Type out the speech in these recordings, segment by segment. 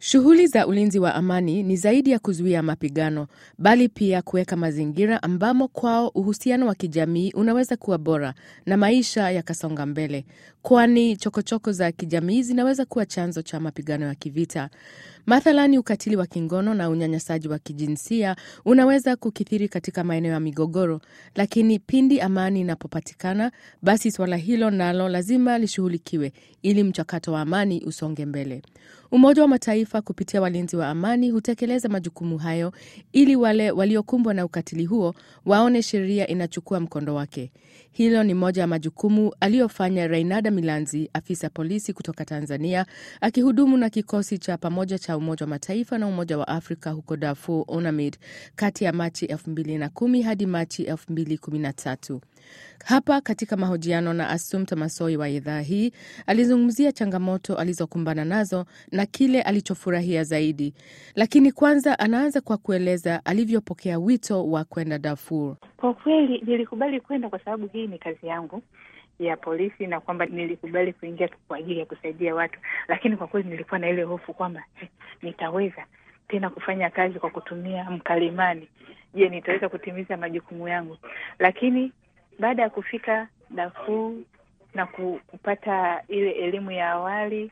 Shughuli za ulinzi wa amani ni zaidi ya kuzuia mapigano, bali pia kuweka mazingira ambamo kwao uhusiano wa kijamii unaweza kuwa bora na maisha yakasonga mbele, kwani chokochoko za kijamii zinaweza kuwa chanzo cha mapigano ya kivita. Mathalani, ukatili wa kingono na unyanyasaji wa kijinsia unaweza kukithiri katika maeneo ya migogoro, lakini pindi amani inapopatikana, basi suala hilo nalo lazima lishughulikiwe ili mchakato wa amani usonge mbele. Umoja wa Mataifa kupitia walinzi wa amani hutekeleza majukumu hayo ili wale waliokumbwa na ukatili huo waone sheria inachukua mkondo wake. Hilo ni moja ya majukumu aliyofanya Reinada Milanzi, afisa polisi kutoka Tanzania, akihudumu na kikosi cha pamoja cha Umoja wa Mataifa na Umoja wa Afrika huko Darfur, UNAMID, kati ya Machi 2010 hadi Machi 2013. Hapa katika mahojiano na Assumpta Massoi wa idhaa hii alizungumzia changamoto alizokumbana nazo na kile alichofurahia zaidi, lakini kwanza anaanza kwa kueleza alivyopokea wito wa kwenda Darfur. Kwa kweli nilikubali kwenda kwa sababu hii ni kazi yangu ya polisi, na kwamba nilikubali kuingia kwa ajili ya kusaidia watu, lakini kwa kweli nilikuwa na ile hofu kwamba eh, nitaweza tena kufanya kazi kwa kutumia mkalimani. Je, nitaweza kutimiza majukumu yangu? Lakini baada ya kufika Darfur na kupata ile elimu ya awali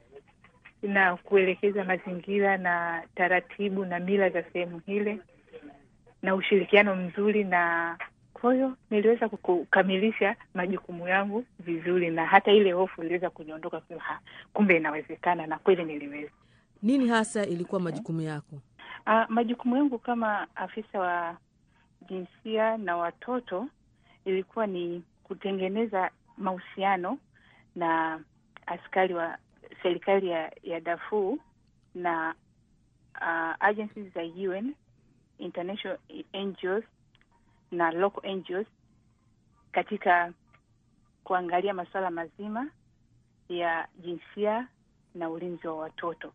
na kuelekeza mazingira na taratibu na mila za sehemu hile na ushirikiano mzuri, na kwa hiyo niliweza kukamilisha majukumu yangu vizuri, na hata ile hofu iliweza kuniondoka, ha, kumbe inawezekana, na kweli niliweza. Nini hasa ilikuwa majukumu yako? Ah, majukumu yangu kama afisa wa jinsia na watoto ilikuwa ni kutengeneza mahusiano na askari wa serikali ya, ya Darfur na uh, agencies za UN, international NGOs na local NGOs katika kuangalia masuala mazima ya jinsia na ulinzi wa watoto.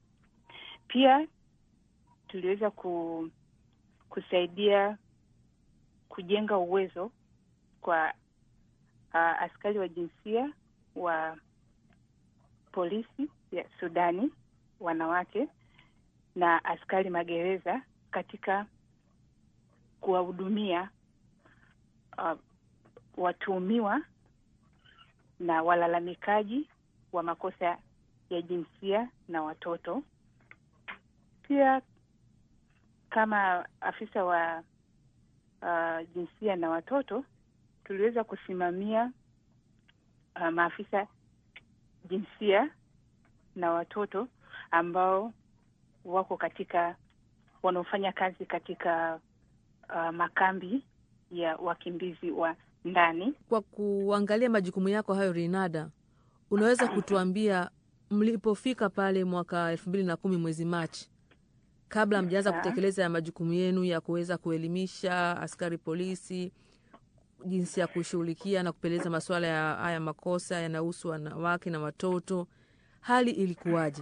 Pia tuliweza ku, kusaidia kujenga uwezo kwa uh, askari wa jinsia wa polisi ya Sudani wanawake na askari magereza katika kuwahudumia uh, watuhumiwa na walalamikaji wa makosa ya jinsia na watoto. Pia kama afisa wa uh, jinsia na watoto tuliweza kusimamia uh, maafisa jinsia na watoto ambao wako katika wanaofanya kazi katika uh, makambi ya wakimbizi wa ndani. Kwa kuangalia majukumu yako hayo, Rinada, unaweza kutuambia mlipofika pale mwaka elfu mbili na kumi mwezi Machi, kabla mjaanza kutekeleza ya majukumu yenu ya kuweza kuelimisha askari polisi jinsi ya kushughulikia na kupeleza masuala ya haya makosa yanahusu wanawake na watoto, hali ilikuwaje?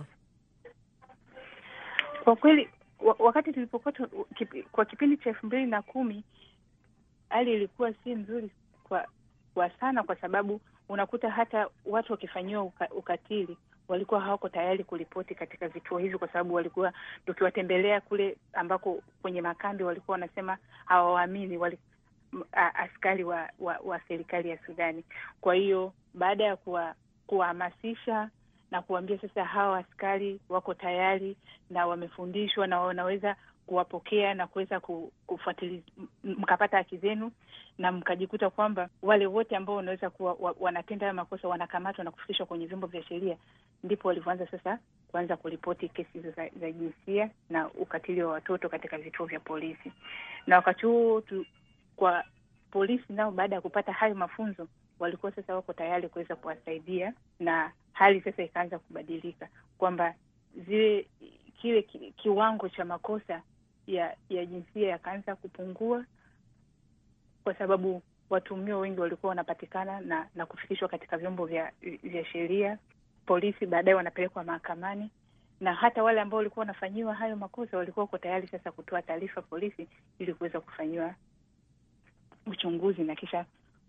Kwa kweli wakati tulipokuwa kwa kipindi cha elfu mbili na kumi hali ilikuwa si nzuri kwa, kwa sana, kwa sababu unakuta hata watu wakifanyiwa uka, ukatili walikuwa hawako tayari kuripoti katika vituo hivi, kwa sababu walikuwa tukiwatembelea kule ambako kwenye makambi walikuwa wanasema hawawaamini wali askari wa, wa, wa serikali ya Sudani. Kwa hiyo baada ya kuwahamasisha na kuwaambia sasa hawa askari wako tayari na wamefundishwa na wanaweza kuwapokea na kuweza kufuatilia, mkapata haki zenu na mkajikuta kwamba wale wote ambao wanaweza kuwa wa, wanatenda hayo makosa wanakamatwa na kufikishwa kwenye vyombo vya sheria, ndipo walivyoanza sasa kuanza kuripoti kesi hizo za, za jinsia na ukatili wa watoto katika vituo vya polisi. Na wakati huo tu, kwa polisi nao baada ya kupata hayo mafunzo walikuwa sasa wako tayari kuweza kuwasaidia, na hali sasa ikaanza kubadilika kwamba zile kile ki, kiwango cha makosa ya ya jinsia yakaanza kupungua, kwa sababu watuhumiwa wengi walikuwa wanapatikana na na kufikishwa katika vyombo vya vya sheria. Polisi baadaye wanapelekwa mahakamani, na hata wale ambao walikuwa wanafanyiwa hayo makosa walikuwa wako tayari sasa kutoa taarifa polisi ili kuweza kufanyiwa uchunguzi na kisha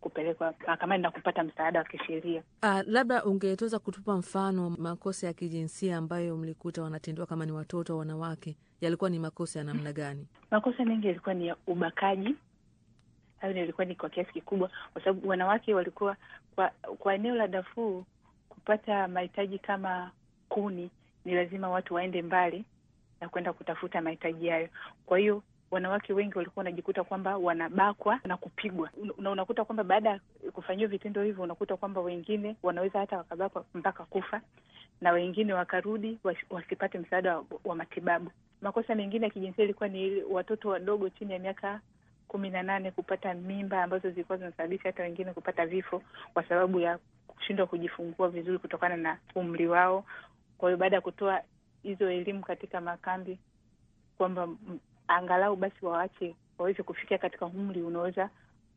kupelekwa mahakamani na kupata msaada wa kisheria. Ah, labda ungetoweza kutupa mfano makosa ya kijinsia ambayo mlikuta wanatendewa kama ni watoto au wanawake, yalikuwa ni makosa ya namna gani? Makosa mengi yalikuwa ni ya ubakaji. Hayo yalikuwa ni kwa kiasi kikubwa, kwa sababu wanawake walikuwa kwa, kwa eneo la Darfur kupata mahitaji kama kuni ni lazima watu waende mbali na kwenda kutafuta mahitaji hayo. Kwa hiyo wanawake wengi walikuwa wanajikuta kwamba wanabakwa na kupigwa, na unakuta kwamba baada ya kufanyiwa vitendo hivyo, unakuta kwamba wengine wanaweza hata wakabakwa mpaka kufa na wengine wakarudi wasipate msaada wa, wa matibabu. Makosa mengine ya kijinsia ilikuwa ni watoto wadogo chini ya miaka kumi na nane kupata mimba ambazo zilikuwa zinasababisha hata wengine kupata vifo kwa sababu ya kushindwa kujifungua vizuri kutokana na umri wao. Kwa hiyo baada ya kutoa hizo elimu katika makambi kwamba angalau basi waache waweze kufikia katika umri unaweza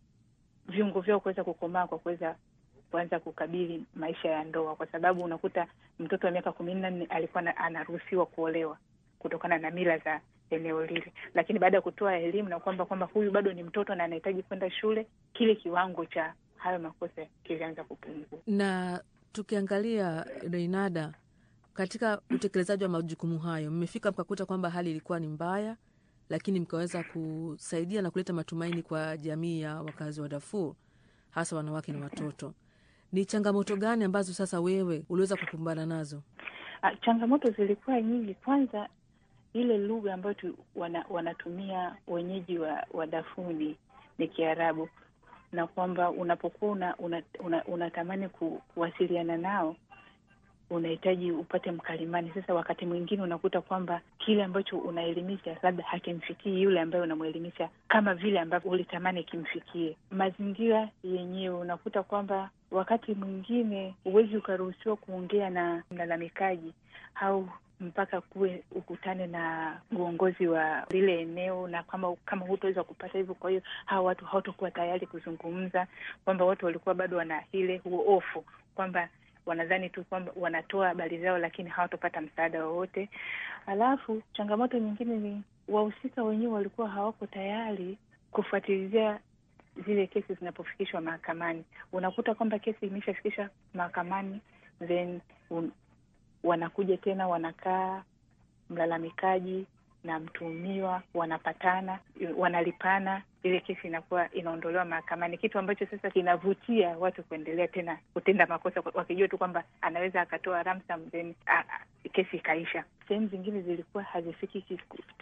viungo vyao kuweza kukomaa kwa kuweza kuanza kukabili maisha ya ndoa, kwa sababu unakuta mtoto wa miaka kumi na nne alikuwa anaruhusiwa kuolewa kutokana na mila za eneo lile, lakini baada ya kutoa elimu na kwamba kwamba huyu bado ni mtoto na anahitaji kwenda shule, kile kiwango cha hayo makosa kilianza kupungua. Na tukiangalia Reinada, katika utekelezaji wa majukumu hayo, mmefika mkakuta kwamba hali ilikuwa ni mbaya, lakini mkaweza kusaidia na kuleta matumaini kwa jamii ya wakazi wa Darfur, hasa wanawake na watoto. Ni changamoto gani ambazo sasa wewe uliweza kukumbana nazo? A, changamoto zilikuwa nyingi. Kwanza ile lugha ambayo wana, wanatumia wenyeji wa, wa Darfur ni, ni Kiarabu na kwamba unapokuwa unatamani una, una, una ku, kuwasiliana nao unahitaji upate mkalimani. Sasa wakati mwingine unakuta kwamba kile ambacho unaelimisha labda hakimfikii yule ambaye unamwelimisha kama vile ambavyo ulitamani kimfikie. Mazingira yenyewe unakuta kwamba wakati mwingine huwezi ukaruhusiwa kuongea na mlalamikaji au mpaka kuwe ukutane na uongozi wa lile eneo, na kama kama hutaweza kupata hivyo, kwa hiyo hawa watu hawatakuwa tayari kuzungumza, kwamba watu walikuwa bado wana ile huo hofu kwamba wanadhani tu kwamba wanatoa habari zao, lakini hawatopata msaada wowote. Alafu changamoto nyingine ni wahusika wenyewe walikuwa hawako tayari kufuatilia zile kesi zinapofikishwa mahakamani. Unakuta kwamba kesi imeshafikishwa mahakamani, then un, wanakuja tena wanakaa mlalamikaji na mtuhumiwa wanapatana, wanalipana, ile kesi inakuwa inaondolewa mahakamani, kitu ambacho sasa kinavutia watu kuendelea tena kutenda makosa, wakijua tu kwamba anaweza akatoa ransom then kesi ikaisha. Sehemu zingine zilikuwa hazifiki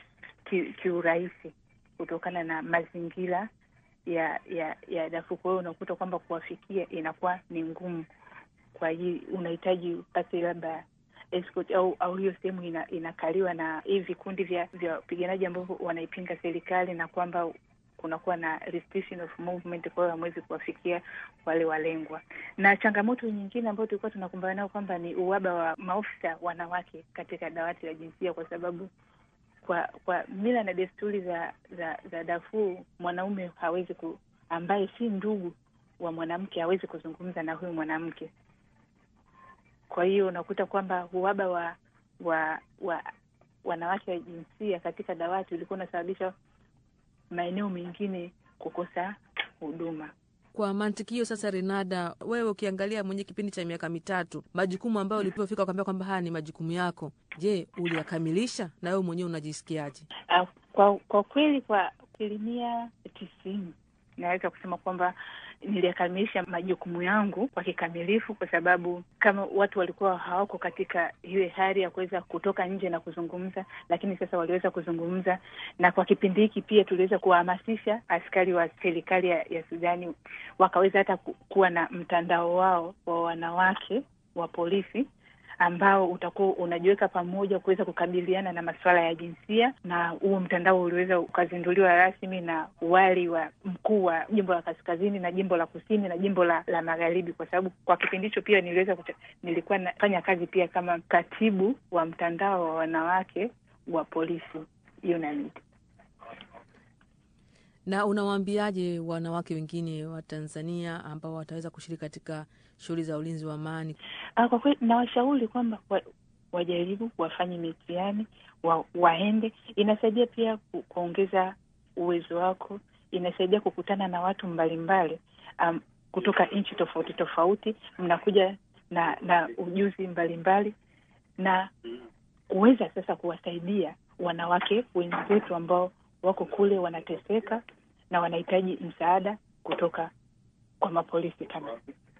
kiurahisi ki, ki kutokana na mazingira ya ya ya Darfur. Kwa hiyo unakuta kwamba kuwafikia inakuwa ni ngumu, kwa hiyo unahitaji upate labda escort au au hiyo sehemu ina, inakaliwa na hivi vikundi vya vya wapiganaji ambavyo wanaipinga serikali na kwamba kunakuwa na restriction of movement, kwa hiyo hamwezi kuwafikia wale walengwa. Na changamoto nyingine ambayo tulikuwa tunakumbana nayo kwamba ni uhaba wa maofisa wanawake katika dawati la jinsia, kwa sababu kwa kwa mila na desturi za za, za Darfur mwanaume hawezi ku, ambaye si ndugu wa mwanamke hawezi kuzungumza na huyu mwanamke kwa hiyo unakuta kwamba uhaba wa wa wa wanawake wa jinsia katika dawati ulikuwa unasababisha maeneo mengine kukosa huduma. Kwa mantiki hiyo sasa, Renada, wewe ukiangalia mwenye kipindi cha miaka mitatu, majukumu ambayo ulipofika ukaambia kwamba haya ni majukumu yako, je, uliyakamilisha na wewe mwenyewe unajisikiaje? Uh, kwa kwa kweli kwa asilimia tisini naweza kusema kwamba niliyakamilisha majukumu yangu kwa kikamilifu, kwa sababu kama watu walikuwa hawako katika ile hali ya kuweza kutoka nje na kuzungumza, lakini sasa waliweza kuzungumza, na kwa kipindi hiki pia tuliweza kuwahamasisha askari wa serikali ya, ya Sudani wakaweza hata ku, kuwa na mtandao wao wa wanawake wa polisi ambao utakuwa unajiweka pamoja kuweza kukabiliana na masuala ya jinsia, na huo mtandao uliweza ukazinduliwa rasmi na wali wa mkuu wa jimbo la kaskazini na jimbo la kusini na jimbo la, la magharibi, kwa sababu kwa kipindi hicho pia niliweza kucha, nilikuwa nafanya kazi pia kama katibu wa mtandao wa wanawake wa polisi UNAMID. Na unawaambiaje wanawake wengine wa Tanzania ambao wataweza kushiriki katika shughuli za ulinzi wa amani? Ah, kwa kweli nawashauri kwamba wa, wajaribu wafanye mitihani wa, waende. Inasaidia pia ku, kuongeza uwezo wako, inasaidia kukutana na watu mbalimbali um, kutoka nchi tofauti tofauti, mnakuja na na ujuzi mbalimbali mbali, na kuweza sasa kuwasaidia wanawake wenzetu ambao wako kule wanateseka na wanahitaji msaada kutoka kwa mapolisi kama